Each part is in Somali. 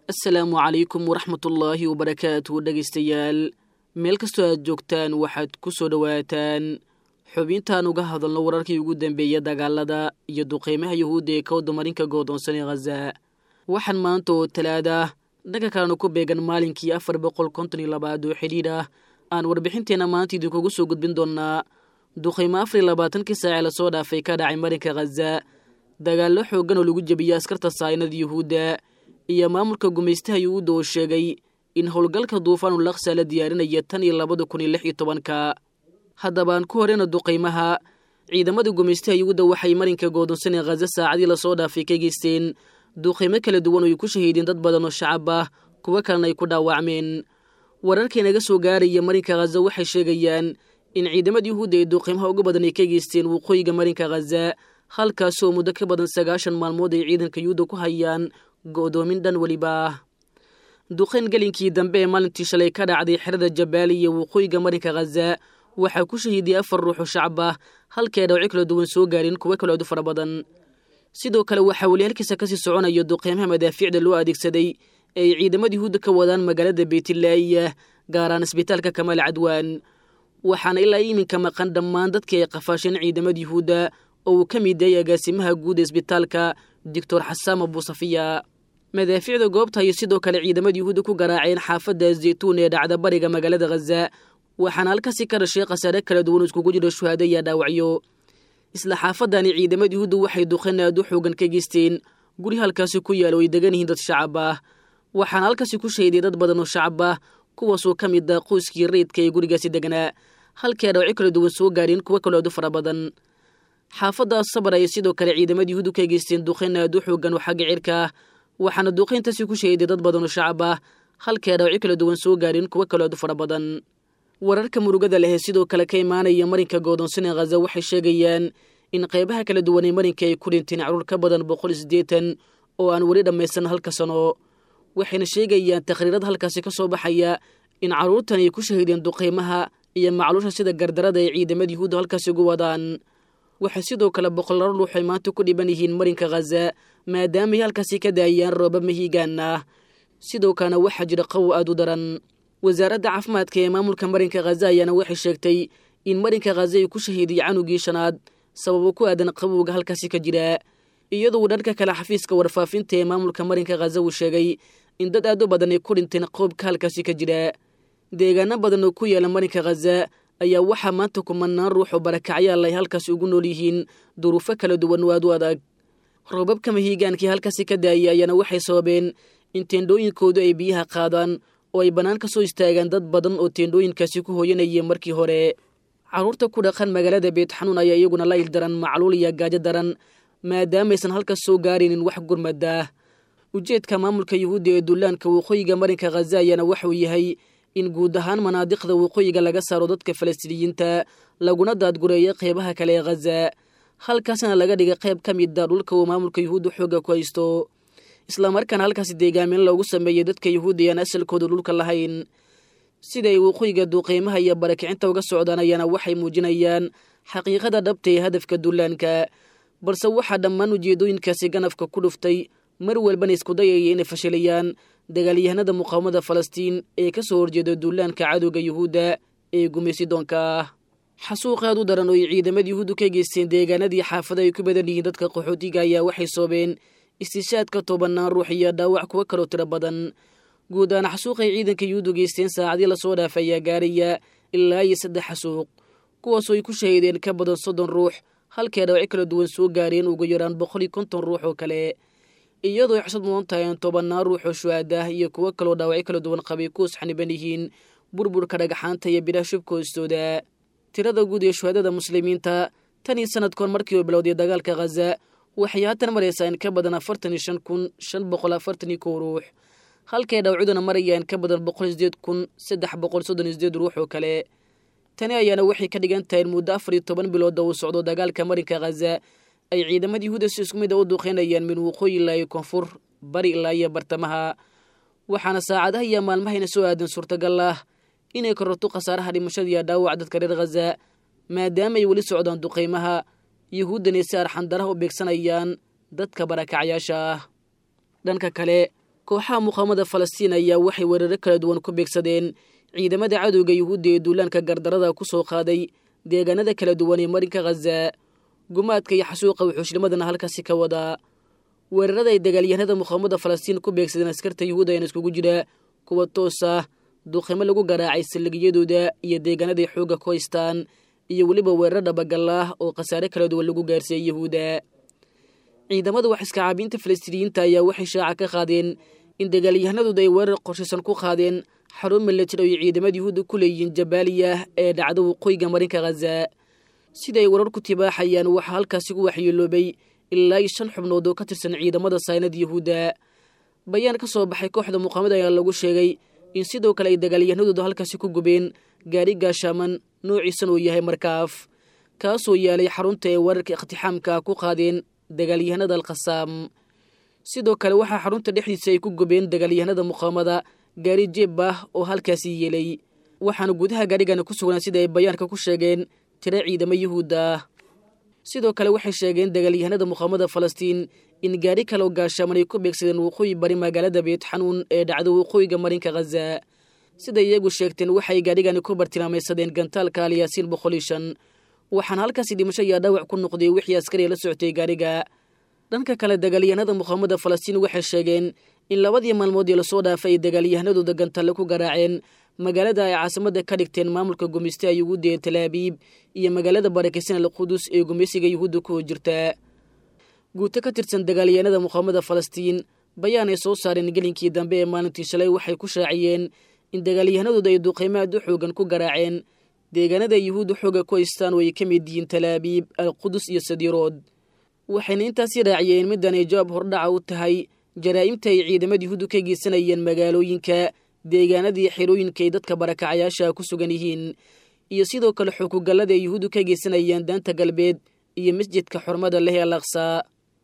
asalaamu calaykum waraxmatullaahi wabarakaatu dhegaystayaal meel kastoo aad joogtaan waxaad ku soo dhowaataan xubintaan uga hadalno wararkii ugu dambeeya dagaalada iyo duqeymaha yuhuudda ee ka wadamarinka goodoonsan ee khaza waxaan maanta oo talaada dhanka kalena ku beegan maalinkii afar boqol konton iyo labaad oo xidhiidh ah aan warbixinteenna maanta idinkugu soo gudbin doonnaa duqeymo afar iyo labaatankii saacee lasoo dhaafay ka dhacay marinka khaza dagaallo xooggan oo lagu jebiyey askarta saynada yuhuudda iyo maamulka gumaystaha yuhuudda oo sheegay in howlgalka duufaanu laksa la diyaarinaya tan iyo labada kun iyo lix iyo tobanka haddabaan ku horeyna duqaymaha ciidamada gumaystaha yuhuudda waxay marinka goodonsan ee khaza saacadii lasoo dhaafay ka geysteen duqaymo kala duwan oo ay ku shahiideen dad badan oo shacab ah kuwo kalena ay ku dhaawacmeen wararkii naga soo gaaraya marinka khaza waxay sheegayaan in ciidamada yuhuudda ee duqaymaha ugu badan ay ka geysteen waqooyiga marinka khaza halkaasoo muddo ka badan sagaashan maalmood ay ciidanka yuhuudda ku hayaan go'doomin dhan weliba ah duqayn gelinkii dambe ee maalintii shalay ka dhacday xerada jabaali iyo waqooyiga marinka khaza waxaa ku shahiidiyay afar ruux oo shacab ah halkee dhawci kala duwan soo gaarin kuwo kaleodu fara badan sidoo kale waxaa weli halkiisa kasii soconaya duqeymaha madaafiicda loo adeegsaday ee ay ciidamada yuhuudda ka wadaan magaalada beytlaahiya gaaraan isbitaalka kamaal cadwaan waxaana ilaa iminka maqan dhammaan dadkii ay qafaasheen ciidamada yuhuudda oo uu ka mid yahay agaasimaha guud ee isbitaalka doctor xasaam abuusafiya madaafiicda goobta ayay sidoo kale ciidamada yuhuudda ku garaaceen xaafadda zaytuun ee dhacda bariga magaalada khaza waxaana halkaasi ka dhashay khasaare kala duwan iskugu jira shuhaado iyo dhaawacyo isla xaafadani ciidamada yuhuudda waxay duqeen aad u xoogan ka geysteen guri halkaasi ku yaalo ay degan yihiin dad shacab ah waxaana halkaasi ku shahiday dad badan oo shacab ah kuwaasoo ka mid ah qoyskii rayidka ee gurigaasi deganaa halkii dhawacyo kala duwan soo gaareen kuwo kaloo aad u fara badan xaafaddaas sabar ayay sidoo kale ciidamada yuhuuddu ka geysteen duqeyn aad u xoogan oo xagga cirka ah waxaana duqeyntaasi ku shahiday dad badan oo shacab ah halkii dhawacyo kala duwan soo gaareen kuwo kaloo aad u fara badan wararka murugada leh ee sidoo kale ka imaanaya marinka goodoonsan ee khaza waxay sheegayaan in qaybaha kala duwan ee marinka ay ku dhinteen caruur ka badan boqol iyo siddeetan oo aan weli dhammaysan halka sano waxayna sheegayaan takhriirada halkaasi ka soo baxaya in carruurtan ay ku shahiideen duqeymaha iyo macluusha sida gardarada ay ciidamada yuhuudda halkaasi ugu wadaan waxay sidoo kale boqollaro ruux ay maanta ku dhiban yihiin marinka khaza maadaamaay halkaasi ka daayaan roobab mahiigaan ah sidoo kalena waxaa jira qawow aad u daran wasaaradda caafimaadka ee maamulka marinka khaza ayaana waxay sheegtay in marinka khaza ay ku shahiiday canugii shanaad sababo ku aadan qabowga halkaasi ka jira iyadoo uu dhanka kale xafiiska warfaafinta ee maamulka marinka khaza uu sheegay in dad aad u badan ay ku dhinteen qoobka halkaasi ka jira deegaano badan oo ku yaala marinka khaza ayaa waxaa maanta kumanaan ruux oo barakacyaal ay halkaasi ugu nool yihiin duruufo kala duwan oo aad u adag roobabka mahiigaankii halkaasi ka daayay ayaana waxay sababeen in teendhooyinkoodu ay biyaha qaadaan oo ay bannaan ka soo istaagaan dad badan oo teendhooyinkaasi ku hooyanayeen markii hore carruurta ku dhaqan magaalada beetxanuun ayaa iyaguna la il daran macluul iyo gaajo daran maadaamaysan halkaas soo gaaraynin wax gurmadaah ujeedka maamulka yuhuudda ee dullaanka waqooyiga marinka khaza ayaana waxauu yahay in guud ahaan manaadiqda waqooyiga laga saaro dadka falastiiniyiinta laguna daadgureeyo qeybaha kale ee khaza halkaasna laga dhiga qayb ka mida dhulka uu maamulka yuhuudda xoogga ku haysto islamarkaana halkaasi deegaamin loogu sameeyey dadka yuhuudda ayaan asalkooda dhulka lahayn siday waqooyiga duqeymaha iyo barakicinta uga socdaan ayaana waxay muujinayaan xaqiiqada dhabta ee hadafka dullaanka balse waxaa dhammaan ujeedooyinkaasi ganafka ku dhuftay mar walbana isku dayaya inay fashilayaan dagaalyahanada muqaawamada falastiin ee ka soo horjeeda dullaanka cadowga yuhuudda ee gumaysidoonka ah xasuuq aad u daran oo ay ciidamada yuhuuddu ka geysteen deegaanadii xaafada ay ku badan yihiin dadka qaxootiga ayaa waxay soobeen istishaadka tobanaan ruux iyo dhaawac kuwo kaloo tiro badan guud ahaan xasuuqay ciidanka yuhuuddu geysteen saacadii lasoo dhaafay ayaa gaaraya ilaa iyo saddex xasuuq kuwaasoo ay ku shahiideen ka badan soddon ruux halkee dhawacyo kala duwan soo gaareen ugu yaraan boqol iyo konton ruux oo kale iyadoo ay xusad mudan tahay in tobanaan ruux oo shuhaadah iyo kuwo kaloo dhaawacyo kala duwan qabay kuwas xaniban yihiin burburka dhagaxaanta iyo bidhaha shubka hoostooda tirada guud ee shuhaadada muslimiinta tan iyo sanadkoon markii uu bilowday dagaalka khaza waxay haatan maraysaa in ka badan afartan iyo shan kun shan boqol afartan iyo kow ruux halkay dhawcuduna maraya in ka badan boqol sideed kun saddex boqol soddon iyo sideed ruux oo kale tani ayaana waxay ka dhigan tahay in muddo afar iyo toban bilooda uu socdo dagaalka marinka khaza ay ciidamada yuhuudda si isku mid a u duqeynayaan min waqooyi ilaa iyo koonfur bari ilaa iyo bartamaha waxaana saacadaha iyo maalmahayna soo aadan suurtagal ah inay kororto khasaaraha dhimashada iyo dhaawac dadka reer khaza maadaama ay weli socdaan duqeymaha yuhuuddani si arxandaraha u beegsanayaan dadka barakacyaasha ah dhanka kale kooxaha muqaamada falastiin ayaa waxay weeraro kala duwan ku beegsadeen ciidamada cadowga yuhuudda ee duulaanka gardarada ku soo qaaday deegaanada kala duwan ee marinka khaza gumaadka iyo xasuuqa wuxuushnimadana halkaasi ka wadaa weerarada ay dagaalyahanada muqaamada falastiin ku beegsadeen askarta yuhuud ayana iskugu jira kuwa toos ah duqimo lagu garaacay saldhigyadooda iyo deegaanaday xoogga ku haystaan iyo weliba weerar dhabagal ah oo khasaare kala duwan lagu gaarsiiyey yuhuudda ciidamada wax iskacaabiinta falastiiniyiinta ayaa waxay shaaca ka qaadeen in dagaalyahanadooda ay weerar qorshaysan ku qaadeen xarun milatari oo ciidamada yuhuudda ku leeyihiin jabaaliya ee dhacda waqooyiga marinka khaza sida ay warar ku tibaaxayaan waxaa halkaasi ku waxyeeloobay ilaa iyo shan xubnood oo ka tirsan ciidamada saynada yuhuudda bayaan ka soo baxay kooxda muqaamada ayaa lagu sheegay in sidoo kale ay dagaalyahanadooda halkaasi ku gubeen gaari gaashaaman noociisan uu yahay markaaf kaasoo yaalay xarunta ee weerarka iqtixaamka ku qaadeen dagaalyahanada alkhasaam sidoo kale waxaa xarunta dhexdiisa ay ku gubeen dagaalyahanada muqaamada gaari jeeb ah oo halkaasi yeelay waxaana gudaha gaarigana ku sugnaa sida ay bayaanka ku sheegeen tiro ciidamo yuhuudda ah sidoo kale waxay sheegeen dagaalyahanada muqaamada falastiin in gaari kaleo gaashaaman ay ku beegsadeen waqooyi bari magaalada beet xanuun ee dhacda waqooyiga marinka khaza siday iyagu sheegteen waxay gaarigani ku bartilmaamaysadeen gantaalka alyaasiin boqol iyo shan waxaana halkaasi dhimasho ayaa dhaawac ku noqday wixii askariya la socotay gaariga dhanka kale dagaalyahanada muqaamada falastiin waxay sheegeen in labadii maalmood ee lasoo dhaafay ay dagaalyahanadooda gantalle ku garaaceen magaalada ay caasimada ka dhigteen maamulka gumeystaha yuhuudda ee talaabiib iyo magaalada barakeysan alqudus ee gumeysiga yuhuudda ku jirta guuto ka tirsan dagaalyahanada muqaamada falastiin bayaan ay soo saareen gelinkii dambe ee maalintii shalay waxay ku shaaciyeen in dagaalyahanadooda ay duqeymo aad u xoogan ku garaaceen deegaanada yuhuudda xooga ku haystaan oo ay ka mid yihiin talaabiib alqudus iyo sadirood waxayna intaasi raaciyeen middan ay jawaab hordhaca u tahay jaraa'imta ay ciidamada yuhuuddu ka geysanayeen magaalooyinka deegaanadii xerooyinka ay dadka barakacayaasha ku sugan yihiin iyo sidoo kale xukugallada ay yuhuuddu ka geysanayaan daanta galbeed iyo masjidka xurmada leh ee alaqsaa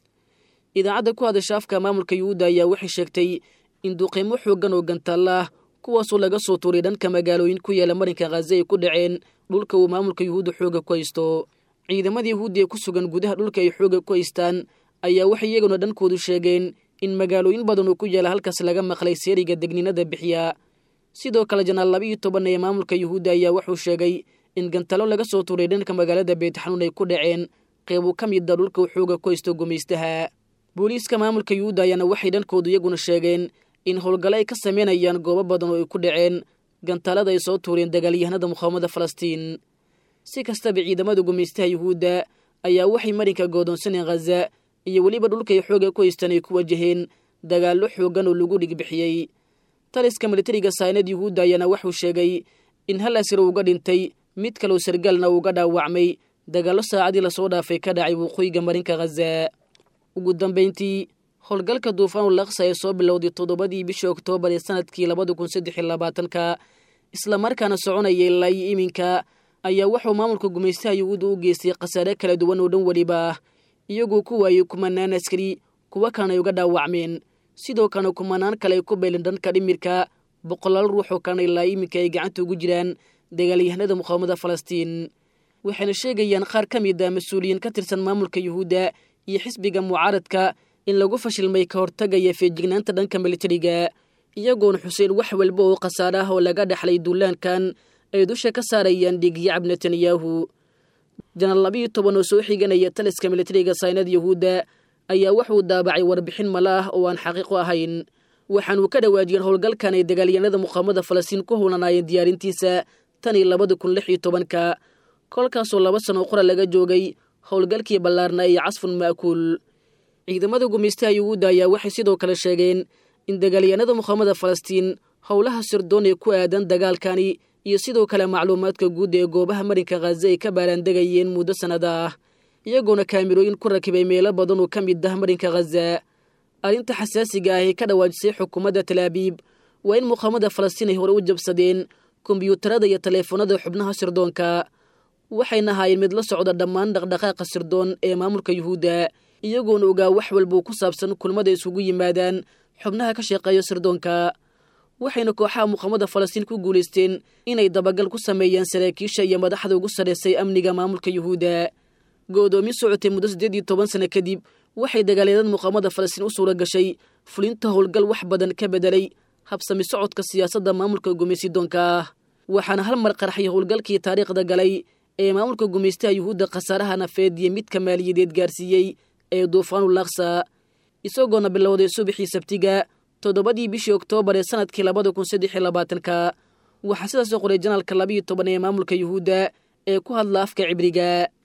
idaacadda ku hadasha afka maamulka yuhuudda ayaa waxay sheegtay in duqeymo xooggan oo gantaalla ah kuwaasoo laga soo tuuray dhanka magaalooyin ku yaala marinka khaza ay ku dhaceen dhulka uu maamulka yuhuudda xooga ku haysto ciidamada yuhuudda ee ku sugan gudaha dhulka ay xooga ku haystaan ayaa waxay iyaguna dhankoodu sheegeen in magaalooyin badan oo ku yaala halkaas laga maqlay seeriga degninada bixiya sidoo kale janaal laba iyo toban ee maamulka yuhuudda ayaa wuxuu sheegay in gantalo laga soo tuuray dhanka magaalada beetxanuun ay ku dhaceen qeybu ka mida dhulka uu xooga ku haysto gumaystaha booliiska maamulka yuhuudda ayaana waxay dhankoodu iyaguna sheegeen in howlgalo ay ka sameynayaan goobo badan oo ay ku dhaceen gantaalada ay soo tuureen dagaalyahanada muqaamada falastiin si kastaba ciidamada gumaystaha yuhuudda ayaa waxay marinka goodoonsaneen khaza iyo weliba dhulkay xooga ku haystaan ay ku wajaheen dagaallo xooggan oo lagu dhigbixiyey taliska militariga saynad yuhuudda ayaana wuxuu sheegay in hal asir uga dhintay mid kaloo sargaalna uuga dhaawacmay dagaallo saacadii lasoo dhaafay ka dhacay waqooyiga marinka khaza ugu dambayntii howlgalka duufaanul laksa ee soo bilowday toddobadii bishii oktoobar ee sanadkii labada kun saddex iyo labaatanka islamarkaana soconayay ilaayo iminka ayaa wuxuu maamulka gumaystaha yuhuudda u geystay khasaare kala duwan oo dhan weliba ah iyagoo ku waayey kumanaan askari kuwa kalena ay uga dhaawacmeen sidoo kalena kumanaan kale ay ku beylin dhanka dhimirka boqolaal ruux oo kalena ilaa iminka ay gacanta ugu jiraan dagaalyahanada muqaamada falastiin waxayna sheegayaan qaar ka mid a mas-uuliyiin ka tirsan maamulka yuhuudda iyo xisbiga mucaaradka in lagu fashilmay ka hortagaya feejignaanta dhanka militariga iyagoona xuseen wax walba oo khasaare ah oo laga dhexlay duulaankan ay dusha ka saarayaan dhiigyacab netanyahu janaal labiiyo toban oo soo xiganaya taliska militariga saynad yuhuudda ayaa wuxuu daabacay warbixin mala ah oo aan xaqiiqo ahayn waxaanuu ka dhawaajiyeen howlgalkan ay dagaalyahanada muqaamada falastiin ku howlanaayeen diyaarintiisa tan iyo labada kun lix iyo tobanka kolkaasoo laba sano qora laga joogay howlgalkii ballaarna iyo casfun ma'kuul ciidamada gumaystaha yuhuudda ayaa waxay sidoo kale sheegeen in dagaalyahanada muqaamada falastiin howlaha sirdoon ee ku aadan dagaalkani iyo sidoo kale macluumaadka guud ee goobaha marinka khaza ay ka baaraandegayeen muddo sannada ah iyagoona kaamirooyin ku rakibay meelo badan oo ka mid ah marinka khaza arrinta xasaasiga ah ee ka dhawaajisay xukuumadda talaabiib waa in muqaamada falastiin ay hore u jabsadeen kombyuutarada iyo taleefanada xubnaha sirdoonka waxayna ahaayeen mid la socda dhammaan dhaqdhaqaaqa sirdoon ee maamulka yuhuudda iyagoona ogaa wax walbuu ku saabsan kulmada isugu yimaadaan xubnaha ka shaqeeya sirdoonka waxayna kooxaha muqaamada falastiin ku guulaysteen inay dabagal ku sameeyaan saraakiisha iyo madaxda ugu sarraysay amniga maamulka yuhuudda go'doomin socotay muddo siddeed iyo toban sano kadib waxay dagaalyadan muqaamada falastiin u suura gashay fulinta howlgal wax badan ka bedelay habsami socodka siyaasadda maamulka gumaysidoonka ah waxaana hal mar qarxay howlgalkii taariikhda galay ee maamulka gumaystaha yuhuudda khasaaraha nafeed iyo midka maaliyadeed gaarsiiyey ee duufaanul laksa isagoona bilowday subaxii sabtiga toddobadii bishii oktoobar ee sanadkii labada kun saddex iyo labaatanka waxaa sidaasoo qoray janaalka labiiyo toban ee maamulka yuhuudda ee ku hadla afka cibriga